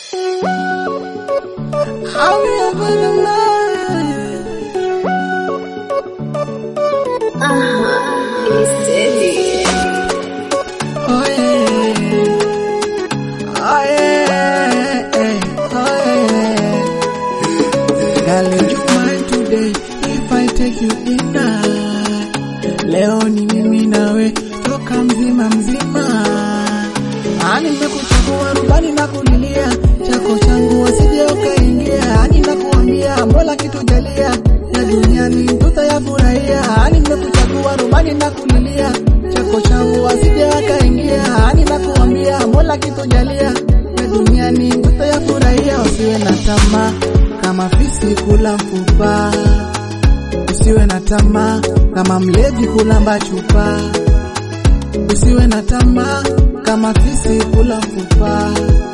How we ever alive? Oh yeah. Oh yeah. Oh yeah. Darling, you mine today if I take you dinner. Leo ni mimi nawe toka mzima mzima. Ani nimekuchagua rubani na kulilia chako changu wasije ukaingia. Ani nakuambia Mola kitujalia ya duniani tutayafurahia. Ani nimekuchagua rubani na kulilia chako changu wasije wakaingia. Ani nakuambia Mola kitujalia ya duniani tutayafurahia. Usiwe na tamaa kama fisi kula mfupa, usiwe na tamaa kama mlevi kulamba chupa, usiwe na tamaa kama fisi kula mfupa,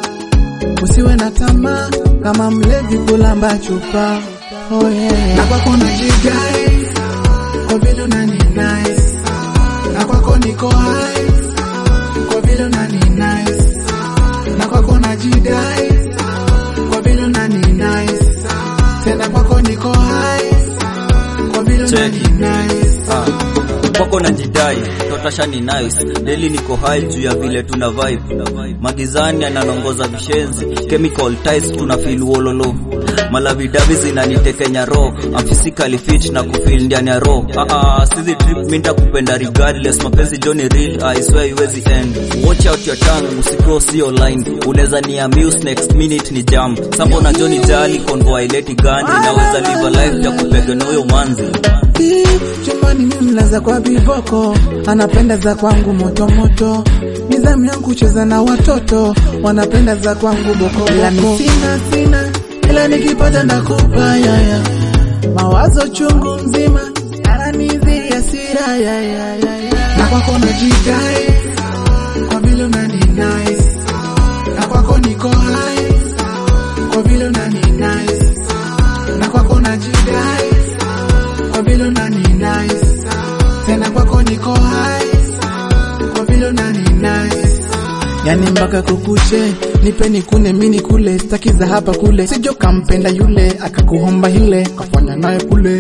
usiwe na tamaa kama mlevi kulamba chupa. Oh yeah. Na kwako najidai kwa vile unani nice, na kwako niko high kwa vile unani nice, na kwako najidai kwa vile unani nice, tena kwako niko high kwa vile unani Check. nice. Ah, kwako na jidai totasha ni nice deli niko high juu ya vile tuna vibe magizani ananongoza vishenzi chemical ties tuna feel wololo malavidavi zinanitekenya ro I'm physically fit na kufeel ndani ya ro ah, ah, sizi trip minta kupenda regardless mapenzi joni real I swear iwezi end watch out your tongue usicross your line unaweza ni amuse next minute ni jam sambo na joni jali convoy leti gani naweza live a life ya kupega na huyo manzi Ii, chumbani mimi mlaza kwa viboko, anapenda za kwangu moto moto. Nizamu yangu kucheza na watoto, wanapenda za kwangu boko ila mi sina sina, ila nikipata ndakupa yaya. Mawazo chungu mzima yananidhi hasira ya ya ya ya. Na kwako najidai kwa vile unani nice, na kwako niko high kwa vile unani nice, na kwako najidai kwa vile unani nice, tena kwako niko high kwa vile unani nice. Yani mpaka kukuche nipe nikune mini kule staki za hapa kule, sijo kampenda yule akakuhomba hile kafanya naye kule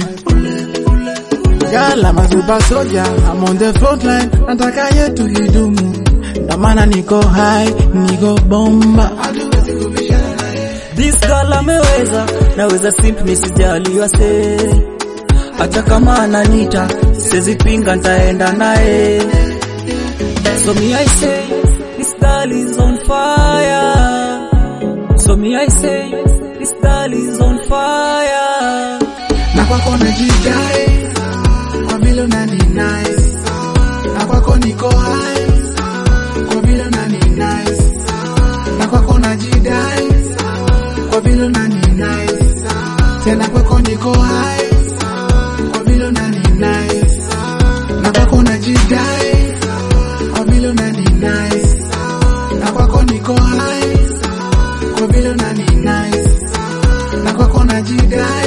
Gala mazuba soja, I'm on the front line, nataka yetu hidumu, ndo maana niko high, niko bomba. This girl ameweza, naweza simp nisijaliwa se. Hata kama ananita, siwezi pinga ntaenda naye. So me I say, this girl is on fire. So me I say, this girl is on fire. na kwako najidai kwa vile unani nice, na kwako niko high kwa vile unani nice, na kwako najidai kwa vile unani nice, tena kwako niko high kwa vile unani nice, na kwako najidai kwa vile unani nice, na kwako niko high kwa vile unani nice, na kwako najidai